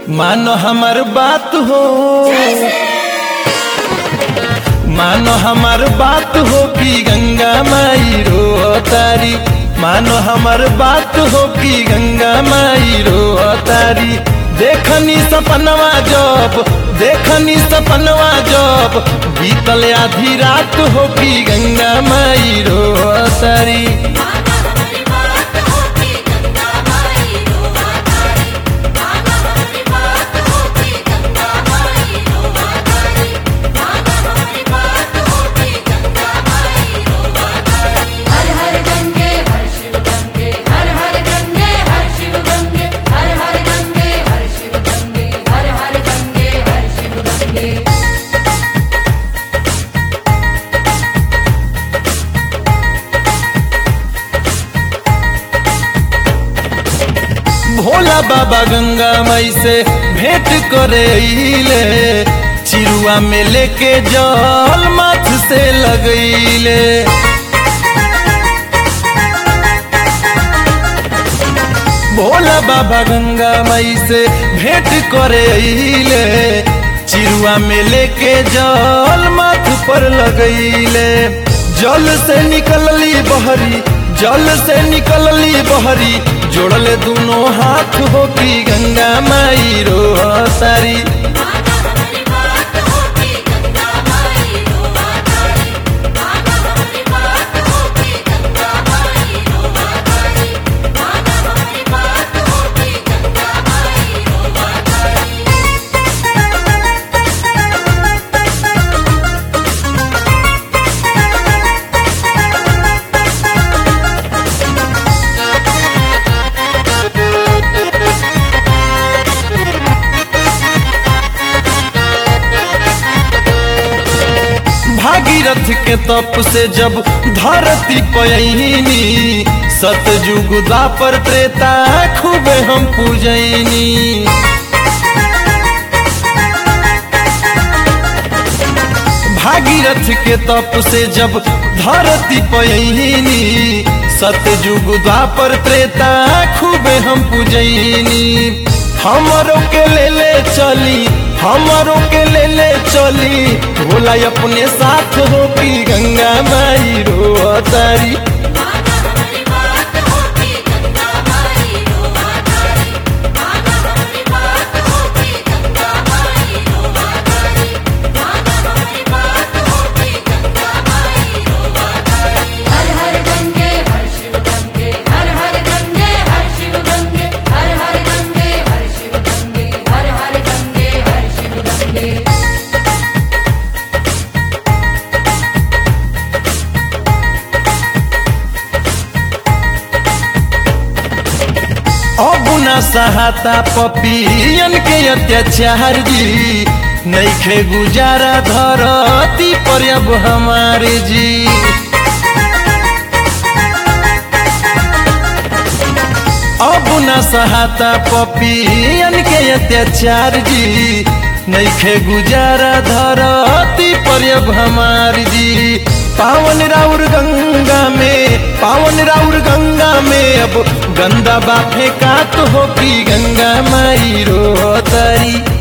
मानो हमार बात हो मानो हमार बात हो कि गंगा माई रो तारी मानो हमार बात हो कि गंगा माई रो तारी देखनी सपनवा जब देखनी सपनवा जब बीतल आधी रात हो कि गंगा माई रो तारी माना हमारी बात होती गंगा माई रोवा तारी माना हमारी बात होती गंगा माई रोवा तारी माना हमारी बात होती गंगा माई रोवा तारी हर हर गंगे हर शिव गंगे हर हर गंगे हर शिव गंगे हर हर गंगे हर शिव गंगे हर हर गंगे हर शिव गंगे भोला बाबा गंगा मई से भेंट करे ले चिरुआ में लेके जल माथ से लगैले भोला बाबा गंगा मई से भेंट करे ले चिरुआ में लेके जल माथ पर लगैले जल से निकलली बहरी जल से निकलली बहरी जोड़ले दोनों हाथ हो की गंगा माई रो तारी माना हमारी बात होती गंगा माई रोवा तारी माना हमारी बात होती गंगा माई रोवा तारी माना हमारी बात होती गंगा माई रोवा तारी भागीरथ के तप से जब धरती पयनी सतयुग द्वापर त्रेता खूबे हम पूजैनी भागीरथ के तप से जब धरती पयनी सतयुग द्वापर त्रेता खूबे हम पूजैनी हमरों के ले ले चली हमरों के ले ले चली भोला अपने साथ हो की गंगा माई रो तारी माना हमारी बात होती गंगा माई रोवा तारी माना हमारी बात होती गंगा माई रोवा तारी माना हमारी बात होती गंगा माई रोवा तारी हर हर गंगे हर शिव गंगे हर हर गंगे हर शिव गंगे हर हर गंगे हर शिव गंगे हर हर गंगे हर शिव गंगे अब न सहाता पपियन के अत्याचार जी नैखे गुजारा धरती पर अब हमारे जी अब न सहाता पपियन के अत्याचार जी नैखे गुजारा धरती पर अब हमार जी पावन राउर गंगा में पावन राउर गंगा में अब गंदा बाफे का तो हो की गंगा माई रो तारी